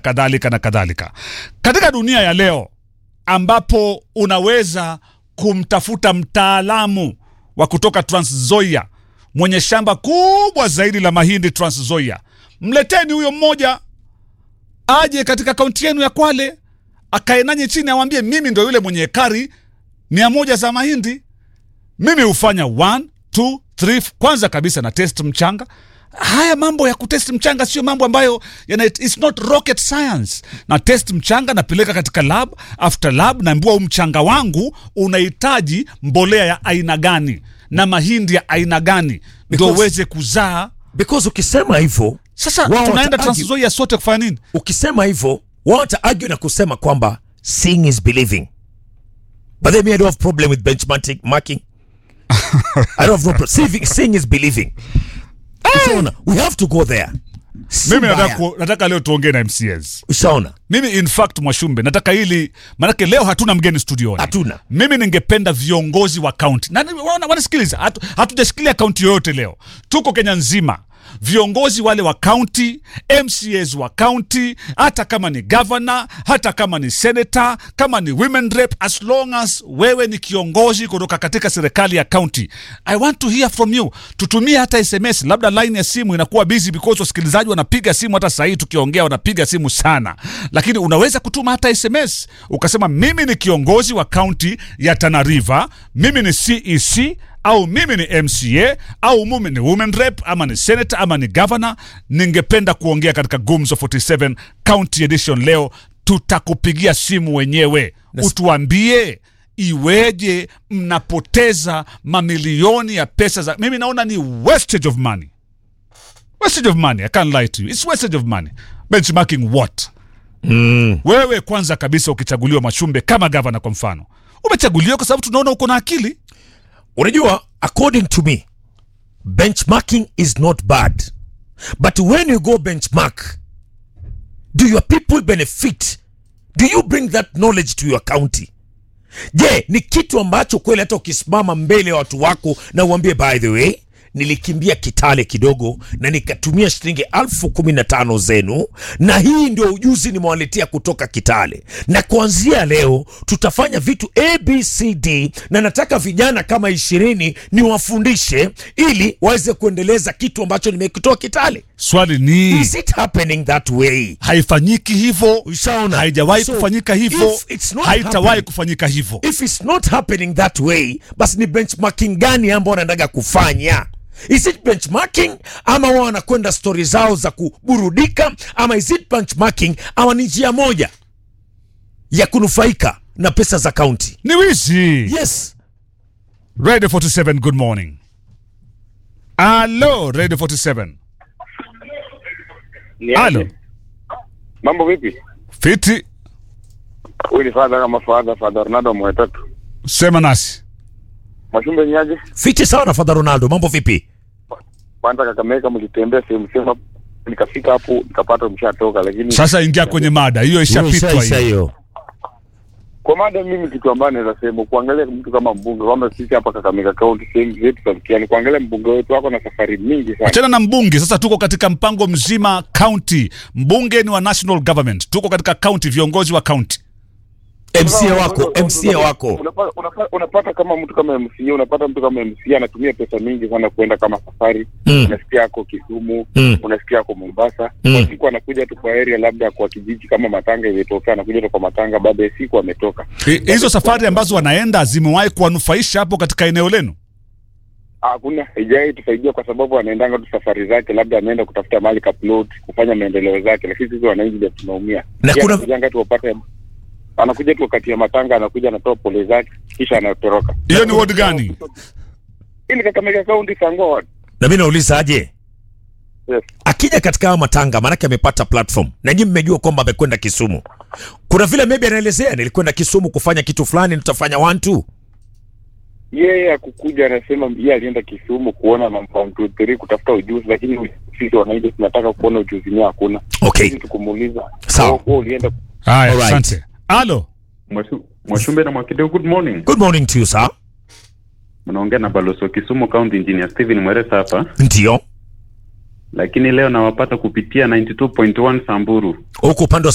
kadhalika na kadhalika. Katika dunia ya leo ambapo unaweza kumtafuta mtaalamu wa kutoka Trans Nzoia mwenye shamba kubwa zaidi la mahindi Trans Nzoia, mleteni huyo mmoja aje katika kaunti yenu ya Kwale akae nanyi chini, awambie mimi ndo yule mwenye ekari mia moja za mahindi. Mimi hufanya one, two, three. Kwanza kabisa na test mchanga. Haya mambo ya kutest mchanga sio mambo ambayo yana, it's not rocket science. Na test mchanga napeleka katika lab, after lab naambiwa huu mchanga wangu unahitaji mbolea ya aina gani na mahindi ya aina gani ndio Because- uweze kuzaa. because ukisema hivyo Sasa wao tunaenda wata- Trans Nzoia sote kufanya nini? ukisema hivyo wao wataargue na kusema kwamba seeing is believing but then me I don't have problem with benchmarking marking I don't have no problem seeing, seeing is believing ushaona we have to go there Si Mimi nataka, mbaya. ku- nataka leo tuongee na MCS. ushaona Mimi in fact Mwashumbe, nataka hili maanake leo hatuna mgeni studioni. Hatuna. Mimi ningependa viongozi wa kaunti na wana- wanasikiliza, hatu- hatujashikilia kaunti yoyote leo, tuko Kenya nzima. Viongozi wale wa kaunti, MCAs wa kaunti, hata kama ni governor, hata kama ni senator, kama ni women rep, as long as wewe ni kiongozi kutoka katika serikali ya kaunti, I want to hear from you. Tutumie hata SMS, labda line ya simu inakuwa busy because wasikilizaji wanapiga simu, hata sahii tukiongea wanapiga simu sana, lakini unaweza kutuma hata SMS ukasema, mimi ni kiongozi wa kaunti ya Tana River, mimi ni CEC au mimi ni MCA au mimi ni women rep ama ni senator ama ni governor, ningependa kuongea katika Gumzo 47 County Edition leo. Tutakupigia simu wenyewe, utuambie iweje mnapoteza mamilioni ya pesa za. Mimi naona ni wastage of money, wastage of money. I can't lie to you, it's wastage of money. Benchmarking what? Wewe kwanza kabisa ukichaguliwa Machumbe kama gavana kwa mfano, umechaguliwa kwa sababu tunaona uko na akili unajua according to me benchmarking is not bad but when you go benchmark do your people benefit do you bring that knowledge to your county je ni kitu ambacho kweli hata ukisimama mbele ya watu wako na uambie by the way nilikimbia kitale kidogo na nikatumia shilingi elfu kumi na tano zenu na hii ndio ujuzi nimewaletea kutoka kitale na kuanzia leo tutafanya vitu abcd na nataka vijana kama ishirini niwafundishe ili waweze kuendeleza kitu ambacho nimekitoa kitale swali ni is it happening that way haifanyiki hivyo, Ushaona? haijawahi So, kufanyika hivyo, if it's not haitawahi happening- kufanyika hivyo. if it's not happening that way basi ni benchmarking gani ambao wanataka kufanya is it benchmarking ama wao wanakwenda stori zao za kuburudika ama is it benchmarking ama ni njia moja ya kunufaika na pesa za kaunti Ni wizi. yes Radio 47, good morning. Alo, Radio 47. Ni Alo, aje? Mambo vipi? fiti, Huyu ni fadha kama fadha fadha Ronaldo mwetatu. sema nasi. Mwashumbe ni aje? fiti sawa na fadha ronaldo mambo vipi Kwanza Kakamega mlitembea sehemu sema nikafika hapo nikapata mshatoka, lakini Sasa ingia kwenye mada hiyo, ishapitwa Ushaisha hiyo. hiyo kwa mada, mimi kitu ambayo naweza sema kuangalia mtu kama mbunge, kwamba sisi hapa Kakamega County sehemu zetu za mkiani, kuangalia mbunge wetu wako na safari mingi sana. Achana na mbunge sasa, tuko katika mpango mzima county. Mbunge ni wa national government, tuko katika county, viongozi wa county. mca wako mca wako Unapata, unapata, unapata kama mtu kama MCA, unapata mtu kama MCA anatumia pesa mingi sana kuenda kama safari Mm. unasikia ako Kisumu Mm. unasikia ako Mombasa Mm. kwa siku anakuja tu kwa area labda kwa kijiji kama Matanga imetokea, anakuja tu kwa Matanga, baada ya siku ametoka. Hi- Hizo safari ambazo wanaenda zimewahi kuwanufaisha hapo katika eneo lenu? Hakuna haijai tusaidia kwa sababu anaendanga tu safari zake, labda ameenda kutafuta mali ka plot kufanya maendeleo zake, lakini sisi wananchi ndio tunaumia. Na Yeye kuna- anakujanga tu wapate, anakuja tu wakati ya Matanga, anakuja anatoa pole zake, kisha anatoroka. Hiyo ni ward gani? Ili Kakamega County Sangwa ward. na mi nauliza aje Yes. akija katika haya matanga maanake amepata platform na nyinyi mmejua kwamba amekwenda kisumu kuna vile maybe anaelezea nilikwenda kisumu kufanya kitu fulani nitafanya one two yeye akukuja anasema yeye alienda Kisumu kuona mambo one two three kutafuta ujuzi, lakini sisi wananchi tunataka kuona ujuzi ni hakuna. okay Sisi tukumuuliza Sawa. wewe wewe ulienda Haya, Alright. asante. Alo, Mwashu- Mwashumbe na Mwakideu, good morning. good morning to you sir Mnaongea na balozi wa Kisumu County Engineer Steven Mweresa hapa, ndio lakini leo nawapata kupitia 92.1 Samburu. huku upande wa